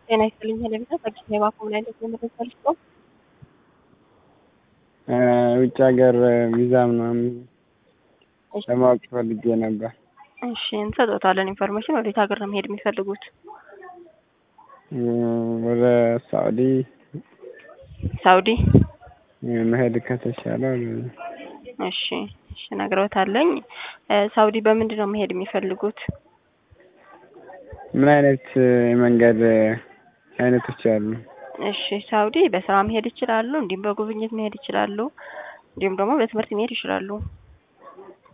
ጤና ይስጥልኝ ሄለቢታ ከአዲስ አበባ ኮምናይለት የምትፈልግ ነው። ውጭ ሀገር ቪዛ ምናምን ለማወቅ ፈልጌ ነበር። እሺ እንሰጦታለን ኢንፎርሜሽን። ወዴት ሀገር ነው መሄድ የሚፈልጉት? ወደ ሳኡዲ ሳኡዲ። መሄድ ከተቻለ እሺ እሺ ነግረውታለኝ። ሳኡዲ በምንድን ነው መሄድ የሚፈልጉት? ምን አይነት የመንገድ አይነቶች አሉ? እሺ ሳኡዲ በስራ መሄድ ይችላሉ፣ እንዲሁም በጉብኝት መሄድ ይችላሉ፣ እንዲሁም ደግሞ በትምህርት መሄድ ይችላሉ።